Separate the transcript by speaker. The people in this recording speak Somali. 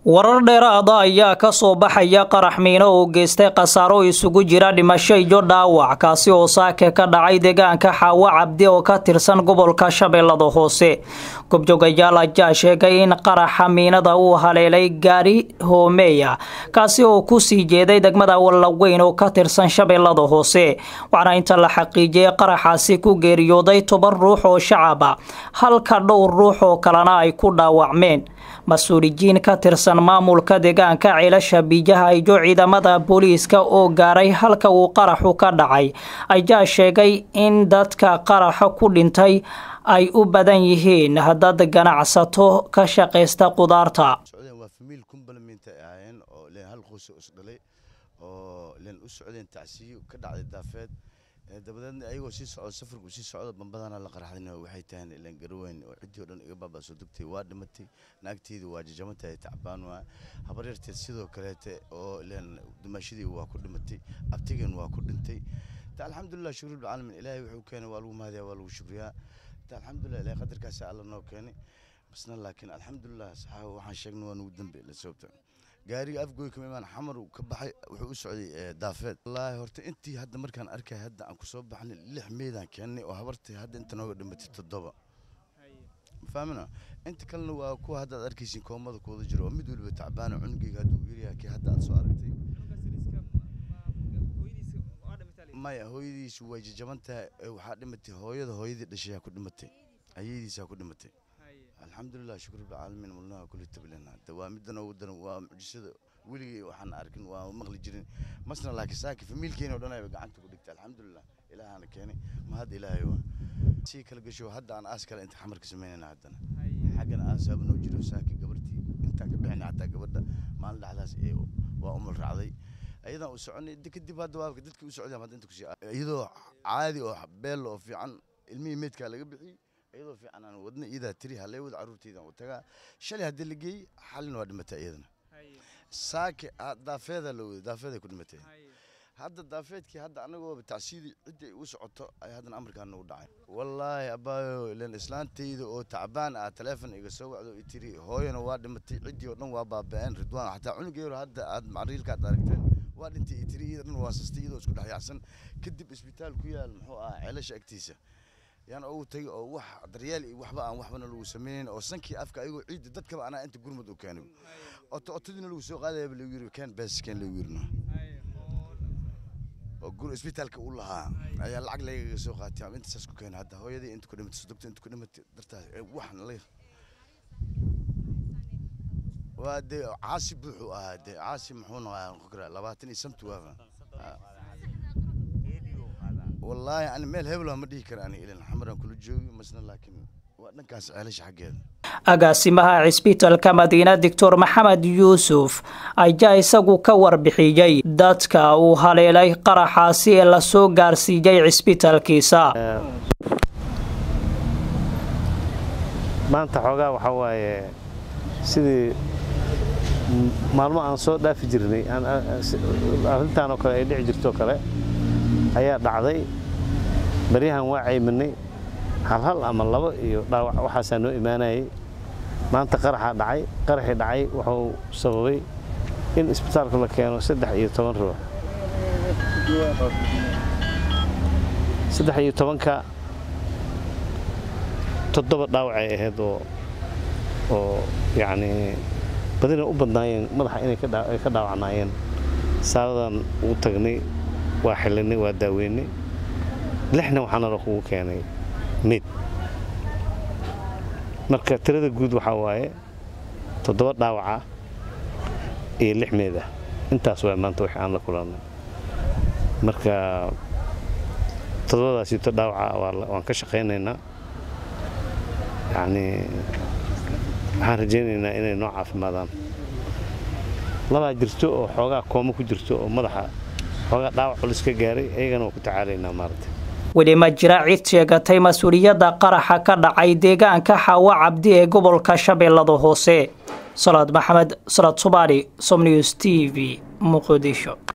Speaker 1: warar dheeraada ayaa ka soo baxaya qarax miino oo geystay khasaaro isugu jira dhimasho iyo dhaawac kaasi oo saake ka dhacay deegaanka xaawo cabdi oo ka tirsan gobolka shabeellada hoose gobjoogayaal ayaa sheegay in qaraxa miinada uu haleelay gaari hoomeeya kaasi oo kusii jeeday degmada wallaweyn oo ka tirsan shabeellada hoose waxaana inta la xaqiijiyay qaraxaasi ku geeriyooday toban ruux oo shacaba halka dhowr ruux oo kalena ay ku dhaawacmeen mas-uuliyiin ka tirsan maamulka deegaanka ceelasha biyaha iyo ciidamada booliiska oo gaaray halka uu qaraxu ka dhacay ayaa sheegay in dadka qaraxa ku dhintay ay u badan yihiin dad ganacsato ka shaqaysta qudaarta
Speaker 2: waa famiil kumbalminta ay ahaayeen oo leen hal qoys is dhalay oo leen u socdeen tacsiyo ka dhacday daafeed dabadeedna ayagoo sii socdo safarku sii socdo bambadana la qarxadayna waxay tahaan ilaan garaweyn oo ciddii oo dhan iga baaba'soo degtay waa dhimatay naagteedu waa jajamantahay tacbaan waa habaryarteed sidoo kaleete oo ilaan dumaashadii waa ku dhimatay abtigan waa ku dhintay ta alxamdulilah shukr bilcaalamiin ilaahay wuxuu keenay waa lagu mahadiyaa waa lagu shukriyaa ta alxamdulilah ilaahay qadarkaasi alla noo keenay basna laakiin alxamdulilah saxaaba waxaan sheegnay waa nugu dambe la sababta gaariga afgooy kama imaan xamar ka baxay wuxuu u socday daafeed wallaahi horta intii hadda markaan arkay hadda aan kusoo baxnay lix meydaan keennay oo habartay hadda inta nooga dhimatay toddoba fahmina inta kalena waa kuwa hadda aad arkaysiin koomada kuwada jiro oo mid waliba tacbaana cunugeyga hadda uu yaryahay kii hadda aad soo aragtay maya hooyadiisu way jajaban tahay waxaa dhimatay hooyada hooyadii dhashay ku dhimatay ayadiisaa ku dhimatay alxamdulilah shukr bilcaalamiin mulnaha kulli tablina waa middan ugu daran waa mucjisada weligay waxaan arkin waa maqli jirin masna laakiin saaki famiilkeena oo dhan ayba gacanta ku dhigtay alxamdulilah ilaahana keenay ma hadda ilaahay waa sii kala gasho hadda aan aas kale inta xamarka samaynayna haddana xaggana aasaaba noo jiro saaki gabartii intaan ka bixinay xataa gabadha maalin dhexdaas waa umul raacday ayadan u soconay kadib hadda waa dadkii u socdeen hadda inta kusii iyadoo caadi oo beel oo fiican ilmihii meydkaa laga bixiyey iyadoo fiican aan wadna iyadaa tiri hallee wada carruurtaydan u tagaa shalay haddii la geeyey xalina waa dhimatay iyadana saake daafeedaa la waday daafeeday ku dhimatay hadda daafeedkii hadda anagoo tacsiidii ciddii u socoto ay haddana amarkaan nagu dhacay wallaahi abaayo ilan islaantayda oo tacbaan ah taleefon iga soo wacdo i tiri hooyana waa dhimatay ciddii oo dhan waa baaba'een ridwaan xataa cunugeyro hadda aad macriilkaad aragteen waa dhintay i tiri iyada dhan waa sastay iyadoo isku dhex yaacsan kadib isbitaal ku yaal muxuu ahaa ceelasha agtiisa yaan ugu tagay oo wax daryeel iyo waxba aan waxbana lagu samaynayn oo sankii afka ayagoo ciidda dadkaba anaa inta gurmud u keenay oto otadiina lagu soo qaadayaba lagu yiri keen bees keen lagu yirina oo gur isbitaalka u lahaa ayaa lacag lagaga soo qaatay ama intasaas ku keenay hadda hooyadii inta ku dhimatay sodogta inta ku dhimatay dartaas waxna la waa dee caasi buuxuu ahaa dee caasi muxuu noqaa labaatan iyo santu waafa wallaahi ani meel hebel ma dhihi kara ani ilan xamaraan kula joogi masna laakiin waa dhankaas ceelasha xaggeeda
Speaker 1: agaasimaha cisbitalka madiina doctor maxamed yuusuf ayaa isagu ka warbixiyey dadka uu haleelay qaraxaasi ee lasoo gaarsiiyey cisbitalkiisa
Speaker 3: maanta xoogaa waxaa waaye sidii maalmo aan soo dhaafi jirnay arrintaan oo kale ay dhici jirtoo kale ayaa dhacday baryahan waa cayminay halhal ama labo iyo dhaawac waxaasaa noo imaanayay maanta qaraxaa dhacay qaraxii dhacay wuxuu sababay in isbitaalku la keeno saddex iyo toban ruux saddex iyo tobanka toddoba dhaawacay ahayd oo oo yacnii badina u badnaayeen madaxa inay ka dhaawacnaayeen saadadan ugu tagnay waa xillinay waa daaweynay lixna waxaana la kugu keenay meyd marka tirada guud waxaa waaye toddoba dhaawaca iyo lix meed ah intaas waa maanta wix aan la kulannay marka toddobadaasito dhaawaca waan ka shaqaynaynaa yacnii waxaan rajaynaynaa inay noo caafimaadaan labaa jirto oo xoogaa kooma ku jirto oo madaxa xoogaa dhaawac culus ka gaaray ayagana waa ku tacaalaynaa maaragtay
Speaker 1: weli ma jira cid sheegatay mas-uuliyadda qaraxa ka dhacay deegaanka xaawo cabdi ee gobolka shabeellada hoose salaad maxamed salaad subaali somnews t v muqdisho